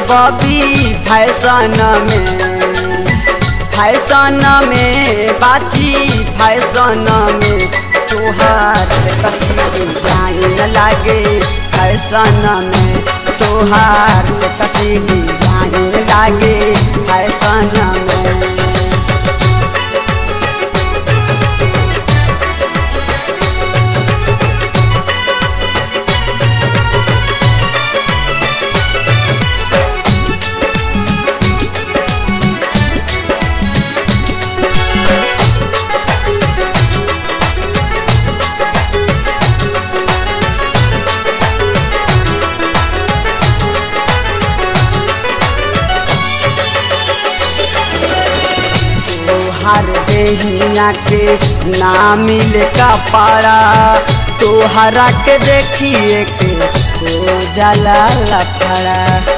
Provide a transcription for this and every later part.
बबी फैशन में फैशन में बाची फैशन में तोहार से कसी जाइन लागे फैशन में तोहार से कसी जाइन लागे फैशन में तोहार देहिया के ना मिले कपड़ा तोहरा के देखिए के हो जाला लफड़ा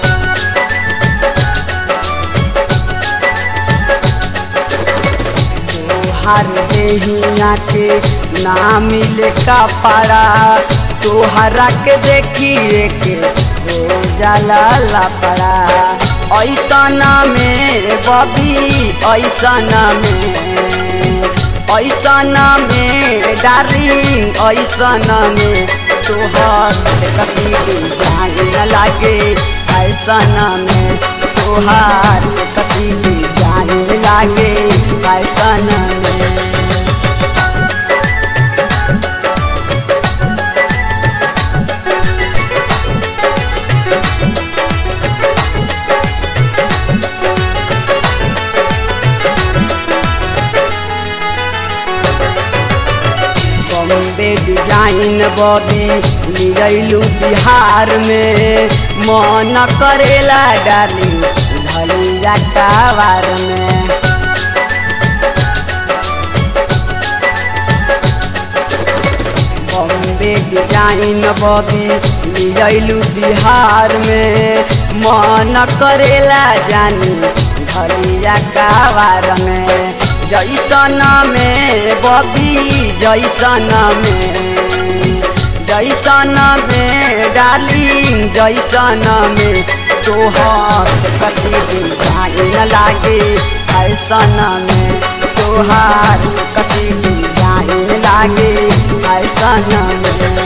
तोहार देहिया के ना मिले कपड़ा तोहरा के देखिए के हो जाला लफड़ा ऐसन में बबी ऐसन में ऐसन में डार्लिंग ऐसन में तोहर से कसी जान लागे ऐसन में तोहार से कसी जान लागे ऐसन में बॉम्बे डिजाइन बॉबी लियलू बिहार में मन करेला डाली धलिया कावार में बॉम्बे डिजाइन बॉबी लियलू बिहार में मन करेला जानी धलिया कावार में जैसन में बबी जैसन में जैसन में डार्लिंग जैसन में तोहर से कसी जाइन लागे ऐसन में तोहार से कसी जाइन लागे ऐसन में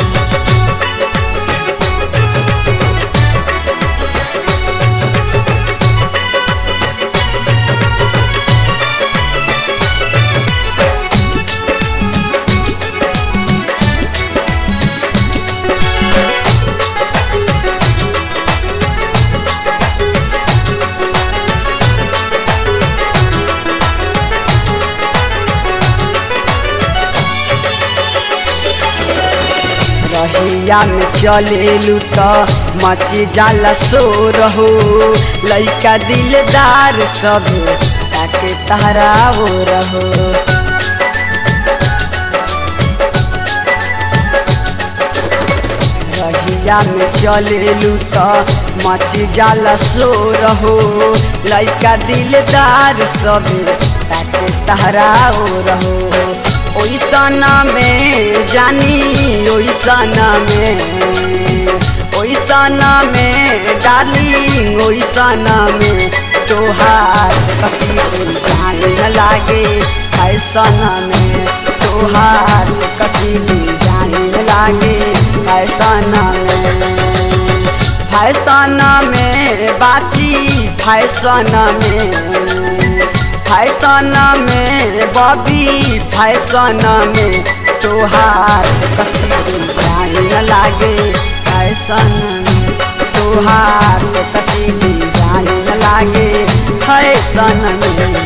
रहिया में चलेलू तो मची जाला शोर हो लइका दिलदार सब ताके तहरा हो रहो रहिया में चलेलू तो मची जाला शोर हो लइका दिलदार सब ताके तहरा हो रहो ओइसन में जानी ओइसन में ओइसन में डार्लिंग ओइसन में तोहार कसी जान न लागे फैशन में तोहार से कसी जान न लागे फैशन में फैशन में बाची फैशन में फैशन में बबी फैशन में तोहार से कसी जान न लागे फैशन में तोहार से कसी जान न लागे फैशन में